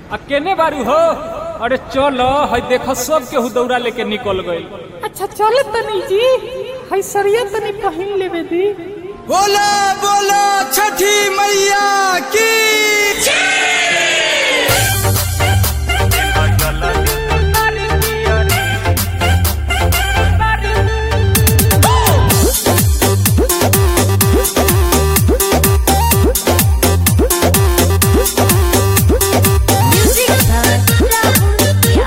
आ केने बारू हो अरे चल है देख सब केहू दौड़ा लेके निकल गइल अच्छा चल तनी जी है सरिया तनी पहिन लेवे दी बोला बोला छठी मैया की Music by Rahul Pia.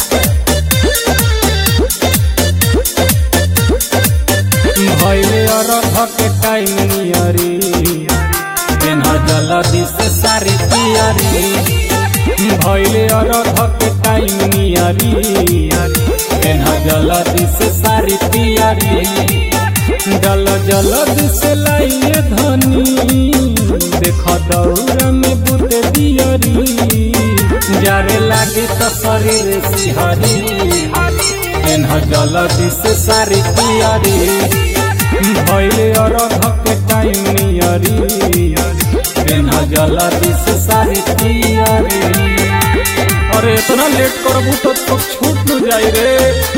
भइले अरघ के टाइम नियरी पेन्ह जल्दी से सारी पियरी भइले अरघ के टाइम नियरी पेन्ह जल्दी से सारी पियरी जल जल्दी से लाइए धनी देख दौड़ में बुत दियरी जारे लागी तो शरीर सिहरी पेन्ह जल्दी से सारी पियरी भइले अरघ के टाइम नियरी पेन्ह जल्दी से सारी पियरी अरे इतना लेट करबू तो, तो छूट न जाई रे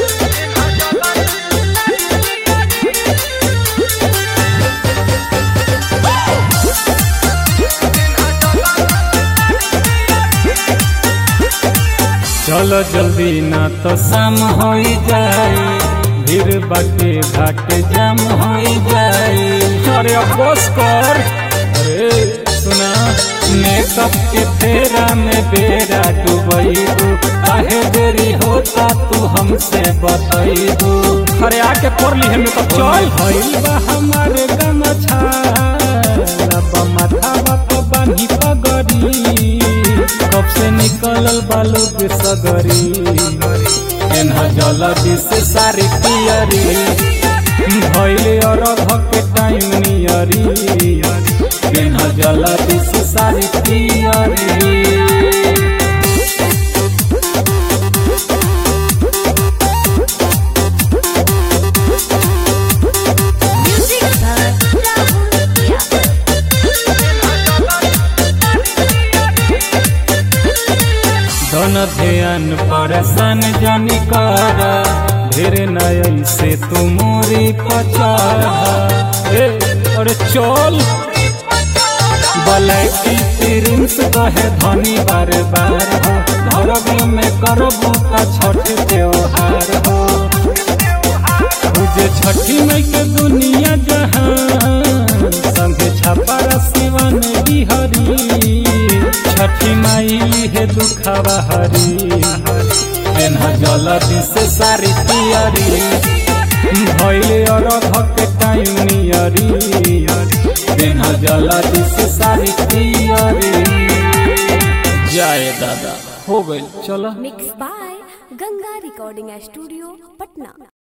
चलो जल्दी ना तो शाम हो जाए भीड़ बाटे घाट जाम हो जाए अरे अब बस कर अरे सुना मेकअप के फेरा में बेरा डुबैबू काहे देरी होता तू हमसे बतैबू अरे आके कर ली है मेकअप चल भइल बा हमारे गमछा लब माथा बाप बानी पगड़ी कब से निकलल बालू के सगरी एन्ह जल्दी से सारी पियरी भइले अरघ के टाइम नियरी एन्ह जल्दी से सारी पियरी Music by Rahul Pia. धन ध्यान परेशान जानी कर ढेर नयल से तू मोरी पचारा ए, अरे चल बलैकी प्रिंस कहे धनी बार बार हो धरब में करबू का छठ त्योहार हो तुझे छठी मई के दुनिया जहान संगे छपर शिवन बिहरी छठी माई है दुखवा हरी एन्ह जल्दी से सारी पियरी भइले अरघ के टाइम नियरी एन्ह जल्दी से सारी पियरी जाए दादा हो गइल चलो Mixed by Ganga Recording Studio, Patna.